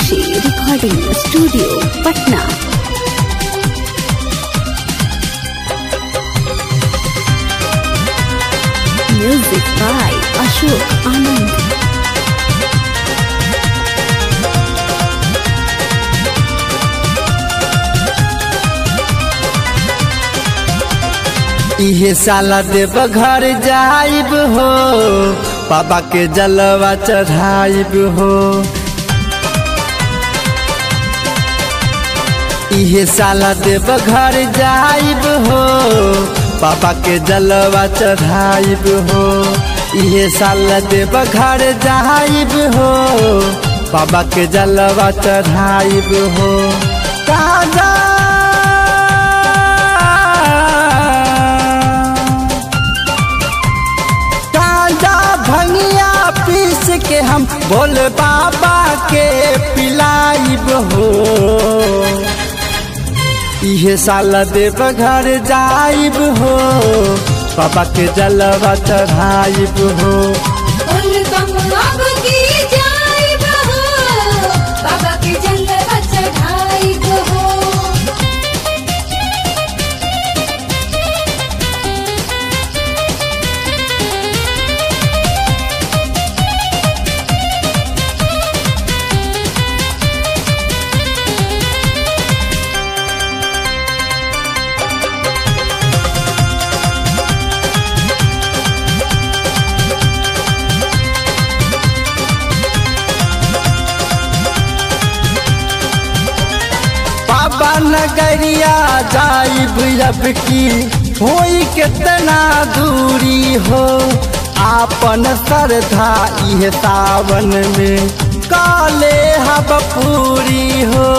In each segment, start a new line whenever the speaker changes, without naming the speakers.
Meenakshi Recording Studio, Patna. Music by Ashok Anand.
इहे साला देव घर जाइब हो बाबा के जलवा चढ़ाइब हो इहे साला देव घर जाइब हो बाबा के जलवा चढ़ाइब हो इहे साला देव घर जाइब हो बाबा के जलवा चढ़ाइब हो काजा गांजा भंगिया पीस के हम भोले बाबा के पिलाइब हो इहे साल देव घर जाइब हो बाबा के जलवा चढ़ाइब हो
उल्लम अब की जाइब हो बाबा के जलवा चढ़ाइब हो
बाबा नगरिया जाइब अब की होई कितना दूरी हो आपन श्रद्धा इह सावन में काले हब पूरी हो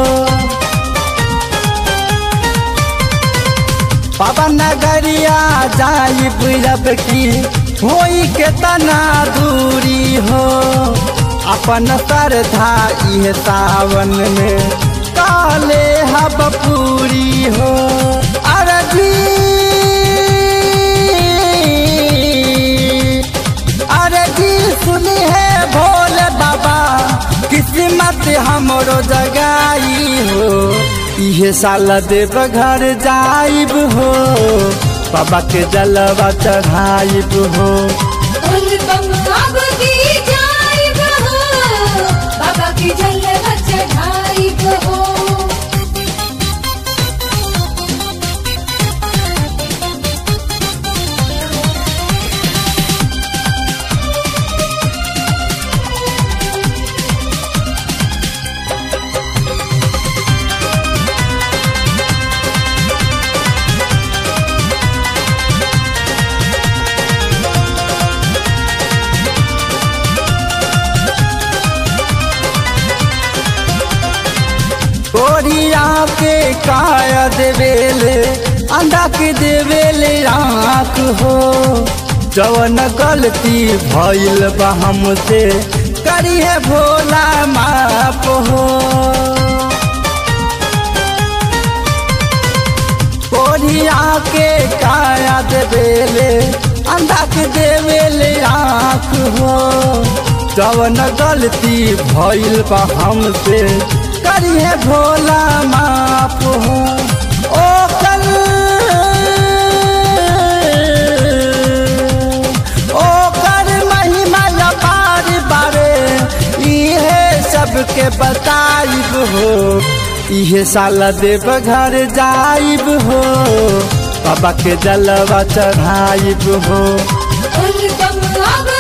बाबा नगरिया जाइब अब की होई कितना दूरी हो अपन श्रद्धा इह सावन में काले हब पूरी हो अरबी अरबी सुनी है भोले बाबा किस्मत हमरो जगाई हो इहे साल देव घर जाइब हो बाबा के जलवा चढ़ाइब हो
उल्लम अब की जाइब हो बाबा के जलवा चढ़ाइब हो
गोरिया के काया देवेले अंडा के देवेले आँख हो जवन गलती भइल बा हमसे करिए भोला माप हो गोरिया के काया देवेले अंडा के देवेले आँख हो जवन गलती भइल बा हमसे करिए भोला माफ हो ओ कल ओ कर महिमा अपार बारे इहे सबके बताइब हो इहे साल देव घर जाइब हो बाबा के जलवा चढ़ाइब हो
उल्लम अब